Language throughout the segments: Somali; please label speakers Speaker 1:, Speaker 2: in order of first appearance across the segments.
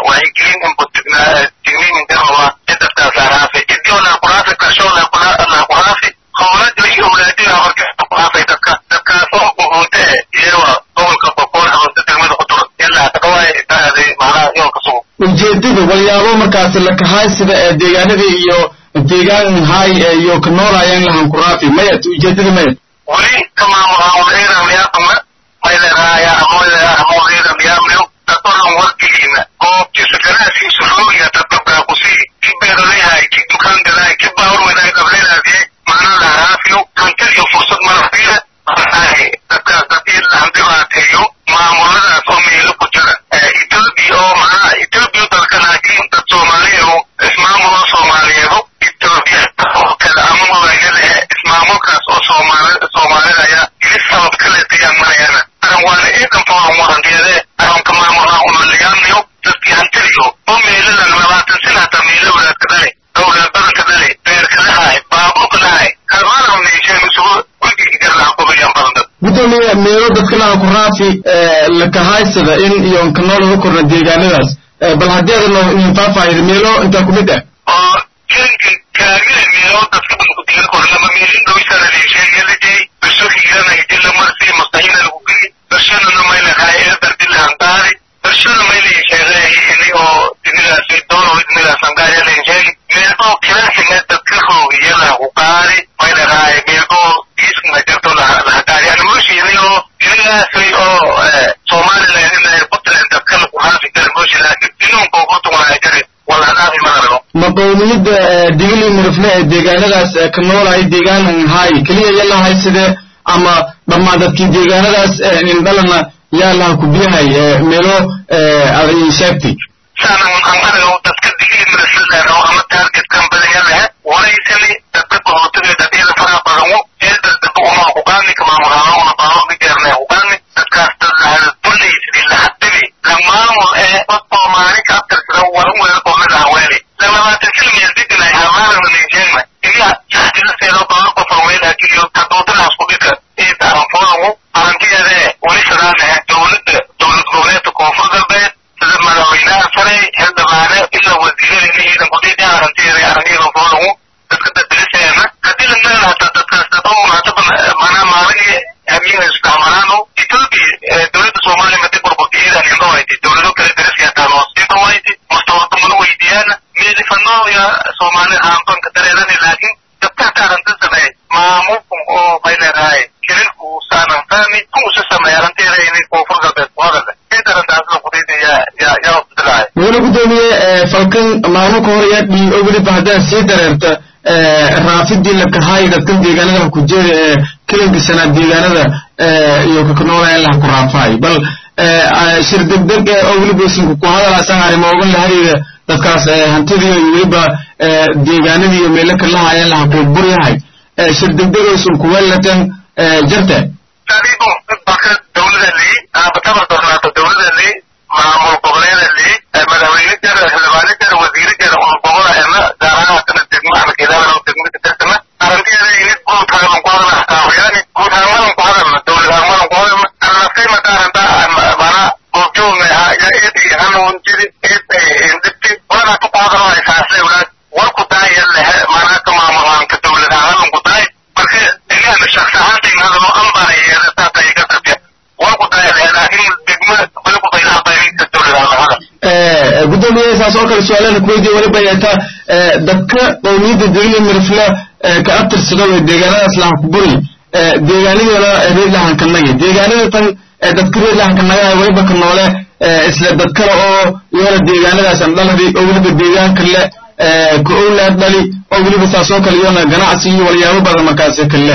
Speaker 1: wacyigelin inbutigniin inkaraba dadkaas laaquraafi idio laaquraafi kasho laaquraafi howlada iyo awlaadina marka laaquraafay dadka dadkaasoo buhuute iyawa gobolka boqol hawsta degmada kutur ilaa kadhawaay taaday macnaha yoolka sugo
Speaker 2: ujeedada walyaabo markaasi la kahay sida ee deegaanadii iyo deegaan hay iyo ka noolaayeen lahan kuraafi mayat ujeedada mayat
Speaker 1: weli kamaamulaamyaaqama mayleraaya amoyamoleraamyaamyo datoran warkiina oo kisakanaasiisu rooya dadabkaa kusii ki beeraleyahay ki dukaan gadaay ki baawrwadaay gablelaadee macnaa laharaafiyo hantil iyo fursad marafiya dadkaas dadii lahandibaateeyo maamuladaas oo meelo ku jira etoobiya oo macnaha etoobiya dalka laakiin dad soomaaliya oo ismaamuloo soomaaliyeedo etoobiya oo kale ama magaayada ismaamulkaas oo soomaali soomaalida ayaa ili sabab kale tayaamanayana aran waana eedan fooran warankeede aranka maamulaha unaliyaanayo dadkii hantiliyo oo meeladan labaatan sana hataa meelo wadaadka dhale dowlad badanka dhale beerka lahay baabuurka lahay kalmaana meesheen isugu wigii garlaha kubayaan badan dad
Speaker 2: gudoomiye meelo dadka laha kuraafi la kahaysada in iyo ka nool uga korna deegaanadaas bal haddii adano idin faahfaahida meelo intaa ku mid ah
Speaker 1: oo jinki kaagile meelo dadka bankudiga kor lama meelin dhawisana leesheegalajay basho hiirana idila marsi mustahina lagu geli bashadana maylahay eedardi lahandaari bashada mayleesheegay ini oo dinidaasi doono dinidaas handaari leesheegi meelboo kiraasina dadka roogiya lahu qaari maylahay meelboo diiskuna jirto lahagaari animoshini oo dinidaasi oo somaliland ina puntland dadka lagu haafi kara moshi laakiin dinuunka ugu tugnaa jari walhadaafi madarago
Speaker 2: maqowmiyadda digili murufle ee deegaanadaas ka noolaya deegaanan hay keliya yalahay side ama dhammaan dadkii deegaanadaas indhalana yaa laha kubiyahay meelo aad ii sheegtay
Speaker 1: saanan anqarago dadka digili murufleero ama target company lehe waraysani dadka bahootiga dadiyada faraha badanu ee dadaba uma hugaani kamaamulaano una baawaqi jeerne hugaani dadkaas dad lahada dulaysidii lahadimi la maamul ee dad soomaali ka abtirsada waran weela qoomida haweeli lalabaatan kilomeel digilay hamaanana nijeema iniya saxdila seedo badan qofan weela kiliyo kaduutanaas ku dhika ee taranfoodamu arantiyeede weli sadaanahe dowladda dowlad goboleedka koonfur galbeed sida madaxweynaha sare xildhibaane ilaa wasiirada ciidan kudhiidhi arantiyeeda araniyadan foodamu dadka dadiliseena haddii la meel hataa dadkaas dadoo munaasaba manaa maaligi hamiyaha isdhexmaraano etoobiya dowladda soomaaliya madi burburkiyeedan indhowayti dowlado kale dariskaataan hoosiidhowayti mustawardamana weydiyaana meelifanooya soomaalida haanbanka dareerani laakiin dadka hataa arantisane maamulkun oo bay leedahay shirinku saanan fahmi kuusa sameeya aranteeda inay koonfur galbeed ku hadale inta arantaasla kudhiidhi yaa yaa yaa wabdilahay
Speaker 2: mudane gudoomiye falkan maamulka hore yaa dhii oo weliba haddaad sii dareerta raafidii la kahaay dadkan deegaanada ku jeeda ee kelinka shanaad deegaanada iyo kakanoolaya laha ku raafaay bal shir degdeg oo weliba isinku ku hadalaasaan arrimo ogan la xiriira dadkaas hantidii iyo weliba deegaanadii iyo meelo kalahayaan laha ku buryahay shir degdeg oo isun kuwelatan jarte
Speaker 1: tariibo baka dowlada lii abataba dornaato dowlada lii maamul goboleeda lii madaxweyne jara xildhibaane jara wasiire jara un gobola ena gaarahaatana degmo arkeedana degmada kasana arantiyeeda ini guud hagalan ku hadalna kaawayaani guud hagamadan ku hadalna dowlad hagamadan ku hadalna arnafkay mataaranta mana goobjoogna ya eedi hanuun jiri eedindibti walanaatu ku hadalna saasle walaad warku daaya lehe manaa ka maamulaanka dowlad hagalan ku daay marka inaana shaqsi ahaantayna hadalo ambaaya taata iga tabiya warku daaya lehe laakiin degmo waliku baylaha bayrinka dowlad hagala
Speaker 2: gudoomiye saas oo kale su-aalana kuweydiye weliba yeeta dadka qowmiyadda degli mirifle ka abtirsado ee deegaanadaas lahan ku buri deegaanadeena reer lahankanagi deegaanada tan dadka reer lahankanagaha weliba ka noole isla dad kale oo iyona deegaanadaas aan dhaladi oo weliba deegaanka le ka owlaad dhali oo weliba saas oo kale iyona ganacsi iyo walyaabo badan markaasi kale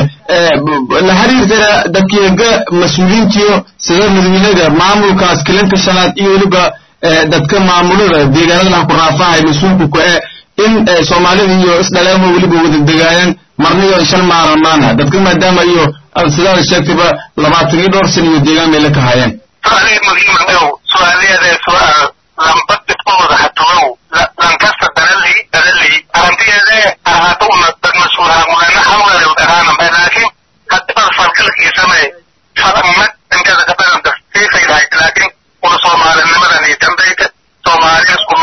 Speaker 2: la xiriirtana dadkiga mas-uuliyiintiyo sida madaxweynada maamulkaas kilinka shanaad iyo weliba dadka maamulada deegaanada laha ku raafahay mas-uulku ku e in soomaalida iyo isdhaleemo weliba wada degaayaan marna iyo shan maaramaana dadka maadaama iyo sidaada sheegtayba labaatan iyo dhowr san iyo deegaan meela ka hayeen
Speaker 1: su'aalihii muhiima ow su'aalaheeda su'aal lamba dibkooda hatugow lankasta daralii daralii arantiyeede ahaato una dad mas-uulaha mulana hawlale dharaana bay laakiin hadibada falkalkiisane falamad inteeda kabadan siifaydahay laakiin una soomaalinimadan iyo dambayta soomaaliya isku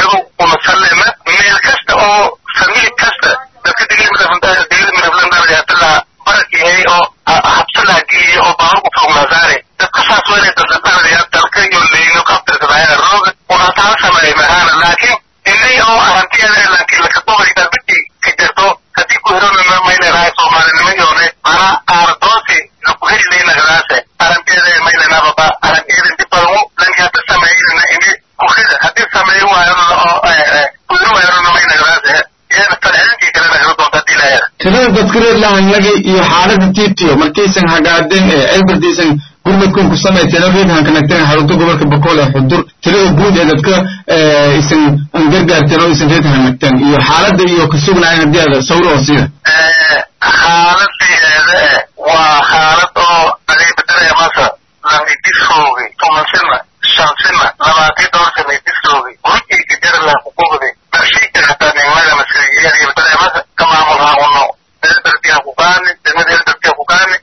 Speaker 2: tirada dadka reer lahanlagay iyo xaalada titiyo markaysan hagaadeen ee elberdaysan gurmadkun ku samayteen oo reerhan kanagteen xarunta gobolka bakool ee xudur tirada guud ee dadka isan gargaarteen oo isan reerhan nagteen iyo xaalada iyo ka sugnaayeen haddii aad sawir oo siida
Speaker 1: xaaladeeda waa xaalad oo adeegdareemasa lamidisoogi tumansina shansina labaati dhowr sana disoogi gurigeyka jarla kukugde darshayka hataa nimada masiriyeeriyo dareemasa kamaamul haawono elberdiha kukaani degmada elberdiha kukaani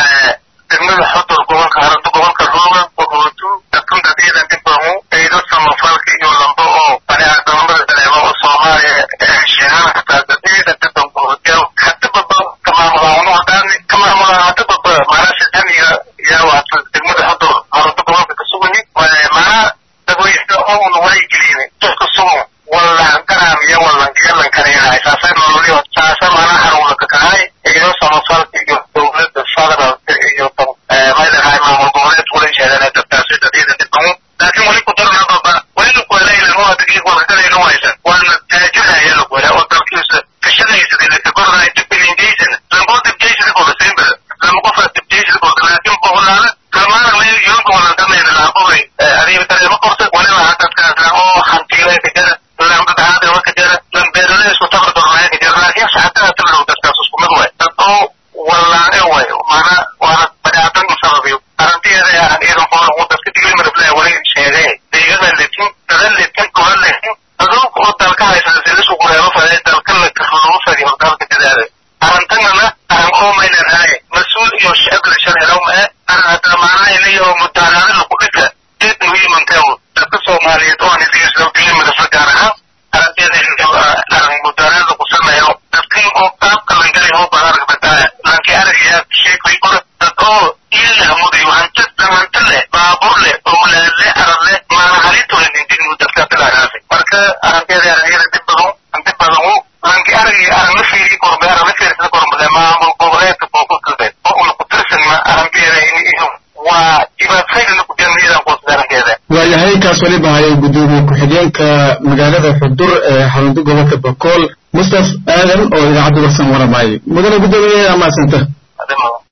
Speaker 1: degmada xudur gobolka haranto gobolka ruuga boqootu dadkun dadiidan dibamu eydo samafalka iyo lambo oo baniaadamada dareemo oo soomaaliya sheegaan hataa dadiidan dibankuhotel hatibaba kamaamul haawono hadaani kamaamul hatibaba maanaa sidaniya yaawata degmada xudur haranto gobolka kasugani maanaa dagoysa oun waygelini dadka sugun wallan garaam iyo wallan galan kareenahay saasay nololyo saasa maanaa harwlaka kahay eydo samafalka iyo dowladda federaalka iyo maydahay maamul goboleed kula jeedana dadkaasi dadiida dibamu laakiin weli ku daranababa weli lakuelaylan oo adagii warkalayna waysan waana taajiraya lakuela oo dalkiisa kashadaysa lakakornay dibiningeysan lambo dibjeysida kodasaynba lama qofa dibjeysida koda laakiin boqolaala kalmaana meel yoonka walantanayna laabobay adiga dareemo qorta waliba dadkaasa oo hantiilay ka jara lambadahaadaba ka jara lambeerale isku tabardornaya ka jara laakiin saxataa talow dadkaas isku mid way dad oo wallaane way maana waana badaatan sababiyo arrinteeda aan iidan qoran uu dadka digay marflaa wali sheegay deegada letin dada letin kola letin aduunka oo dalka haysan silisku kureebo faday dalka la karuugu fadi hordaalka dadaada arrintanana aan oo maynan ahay mas-uul iyo shacab la sharcilow ma aan hataa maanaha inayo mutaanaada lagu dhika deed muhiimanteew dadka soomaaliyeed oo aan isiisoo digay marfla gaar ahaan arrinteeda arrin mutaanaada ku sameeyo dadkan oo qaabka langali oo badarka badaa lanki aragaya sheekay kore dad oo illa mudayo hanti hanti leh baabur leh owlaad leh arad leh maana halintooda dindinu dadka tilaagaasi marka arrinteeda aragayada dib badan dib badan u lanki aragaya arag la fiiri korbe arag la fiirsada kormade maamul goboleedka koonfur galbeed oo una ku tirsanma arrinteeda iyo waa dhibaatayna ku jirnaydan qoosda arrinteeda
Speaker 2: waayahay kaas waliba hayay gudoomiye ku-xigeenka magaalada xudur ee xarunta gobolka bakool mustaf aadan oo idaacadda warsan waramaayay mudane gudoomiye amaasanta